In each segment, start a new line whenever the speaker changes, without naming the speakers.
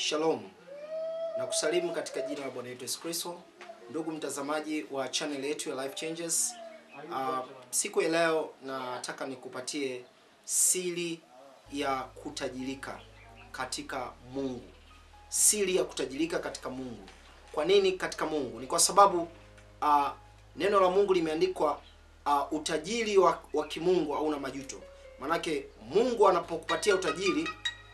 Shalom na kusalimu katika jina la Bwana wetu Yesu Kristo. Ndugu mtazamaji wa channel yetu ya Life Changes, uh, siku ya leo nataka nikupatie siri ya kutajirika katika Mungu. Siri ya kutajirika katika Mungu. Kwa nini katika Mungu? Ni kwa sababu uh, neno la Mungu limeandikwa uh, utajiri wa, wa kimungu hauna majuto. Manake Mungu anapokupatia utajiri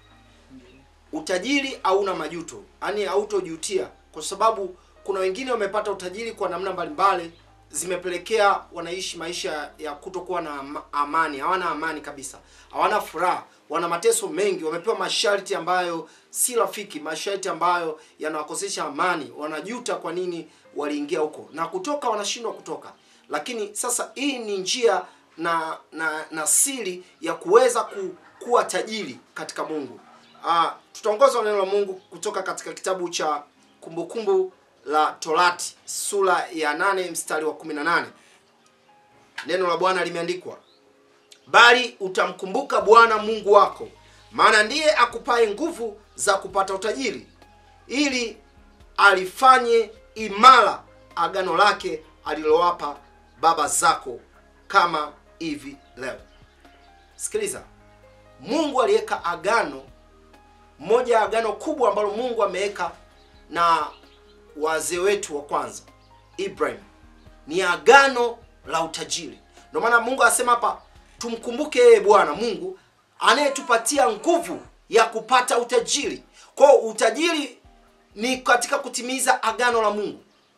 utajiri hauna majuto, yaani hautojutia, kwa sababu kuna wengine wamepata utajiri kwa namna mbalimbali zimepelekea wanaishi maisha ya kutokuwa na ama- amani, hawana amani kabisa, hawana furaha, wana mateso mengi, wamepewa masharti ambayo si rafiki, masharti ambayo yanawakosesha amani, wanajuta kwa nini waliingia huko na kutoka, wanashindwa kutoka. Lakini sasa hii ni njia na na, na siri ya kuweza ku, kuwa tajiri katika Mungu. Uh, tutaongozwa na neno la Mungu kutoka katika kitabu cha Kumbukumbu la Torati sura ya 8 mstari wa 18. Neno la Bwana limeandikwa, bali utamkumbuka Bwana Mungu wako, maana ndiye akupaye nguvu za kupata utajiri, ili alifanye imara agano lake alilowapa baba zako, kama hivi leo. Sikiliza, Mungu aliweka agano moja ya agano kubwa ambalo Mungu ameweka na wazee wetu wa kwanza Ibrahim ni agano la utajiri. Ndio maana Mungu anasema hapa tumkumbuke yeye Bwana Mungu anayetupatia nguvu ya kupata utajiri. Kwa hiyo utajiri ni katika kutimiza agano la Mungu.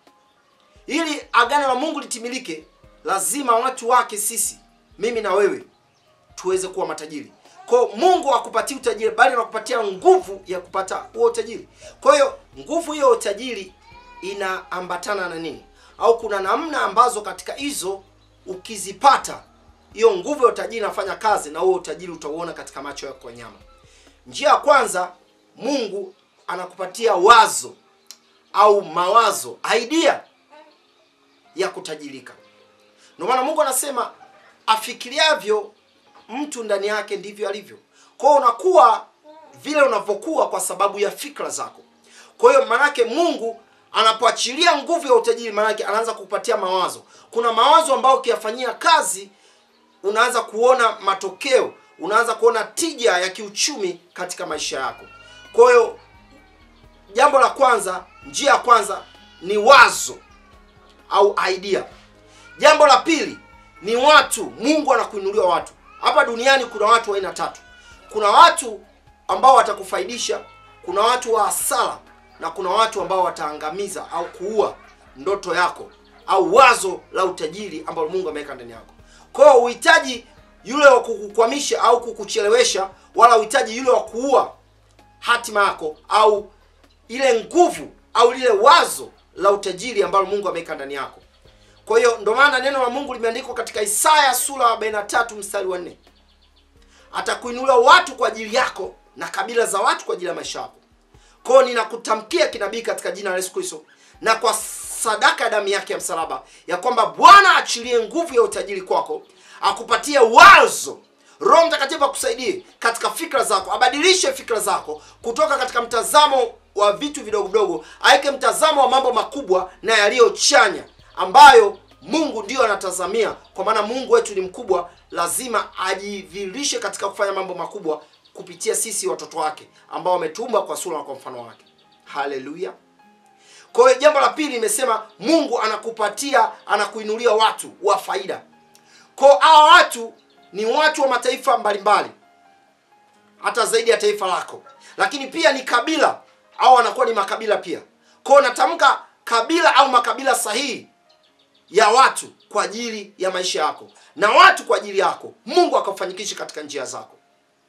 Ili agano la Mungu litimilike, lazima watu wake sisi, mimi na wewe, tuweze kuwa matajiri. Kwa hiyo Mungu hakupatia utajiri bali anakupatia nguvu ya kupata huo utajiri. Kwa hiyo nguvu hiyo ya utajiri inaambatana na nini? Au kuna namna ambazo katika hizo ukizipata hiyo nguvu ya utajiri inafanya kazi na huo utajiri utauona katika macho yako ya nyama. Njia ya kwanza, Mungu anakupatia wazo au mawazo, idea ya kutajirika. Ndio maana Mungu anasema afikiriavyo mtu ndani yake ndivyo alivyo. Kwa hiyo unakuwa vile unavyokuwa kwa sababu ya fikra zako. Kwa hiyo maanake Mungu anapoachilia nguvu ya utajiri, maanake anaanza kukupatia mawazo. Kuna mawazo ambayo ukiyafanyia kazi unaanza kuona matokeo, unaanza kuona tija ya kiuchumi katika maisha yako. Kwa hiyo jambo la kwanza, njia ya kwanza ni wazo au idea. Jambo la pili ni watu. Mungu anakuinulia watu. Hapa duniani kuna watu wa aina tatu. Kuna watu ambao watakufaidisha, kuna watu wa hasara na kuna watu ambao wataangamiza au kuua ndoto yako au wazo la utajiri ambalo Mungu ameweka ndani yako. Kwa hiyo uhitaji yule wa kukukwamisha au kukuchelewesha, wala uhitaji yule wa kuua hatima yako au ile nguvu au lile wazo la utajiri ambalo Mungu ameweka ndani yako. Kwa hiyo ndio maana neno la Mungu limeandikwa katika Isaya sura ya 43 mstari wa 4. Atakuinulia watu kwa ajili yako na kabila za watu kwa ajili ya maisha yako. Kwa hiyo ninakutamkia kinabii katika jina la Yesu Kristo na kwa sadaka ya damu yake ya msalaba ya kwamba Bwana achilie nguvu ya utajiri kwako, akupatie wazo Roho Mtakatifu akusaidie katika fikra zako, abadilishe fikra zako kutoka katika mtazamo wa vitu vidogo vidogo, aweke mtazamo wa mambo makubwa na yaliyochanya ambayo Mungu ndiyo anatazamia, kwa maana Mungu wetu ni mkubwa, lazima ajidhihirishe katika kufanya mambo makubwa kupitia sisi watoto wake ambao wametuumba kwa sura na kwa mfano wake. Haleluya! Kwa hiyo jambo la pili nimesema, Mungu anakupatia anakuinulia watu wa faida. Kwa hiyo hawa watu ni watu wa mataifa mbalimbali, hata zaidi ya taifa lako, lakini pia ni kabila au wanakuwa ni makabila pia. Kwa hiyo natamka kabila au makabila sahihi ya watu kwa ajili ya maisha yako na watu kwa ajili yako, Mungu akafanikishe katika njia zako.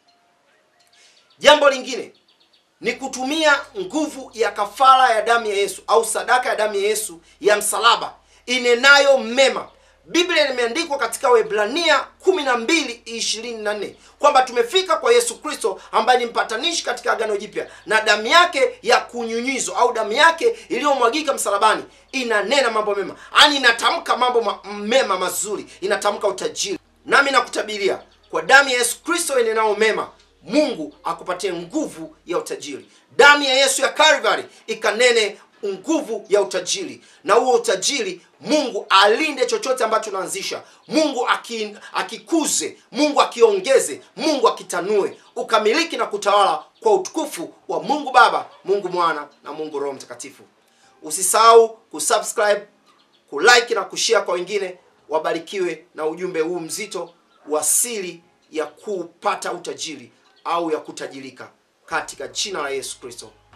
Jambo lingine ni kutumia nguvu ya kafara ya damu ya Yesu au sadaka ya damu ya Yesu ya msalaba inenayo mema. Biblia imeandikwa katika Waebrania 12:24 kwamba tumefika kwa Yesu Kristo ambaye ni mpatanishi katika agano jipya, na damu yake ya kunyunyizwa au damu yake iliyomwagika msalabani inanena mambo mema, yaani inatamka mambo ma mema mazuri, inatamka utajiri. Nami nakutabiria kwa damu ya Yesu Kristo inenao mema, Mungu akupatie nguvu ya utajiri. Damu ya Yesu ya Calvary ikanene nguvu ya utajiri, na huo utajiri Mungu alinde chochote ambacho unaanzisha. Mungu aki, akikuze, Mungu akiongeze, Mungu akitanue, ukamiliki na kutawala kwa utukufu wa Mungu Baba, Mungu Mwana na Mungu Roho Mtakatifu. Usisahau kusubscribe, kulike na kushare kwa wengine. Wabarikiwe na ujumbe huu mzito wa siri ya kupata utajiri au ya kutajirika katika jina la Yesu Kristo.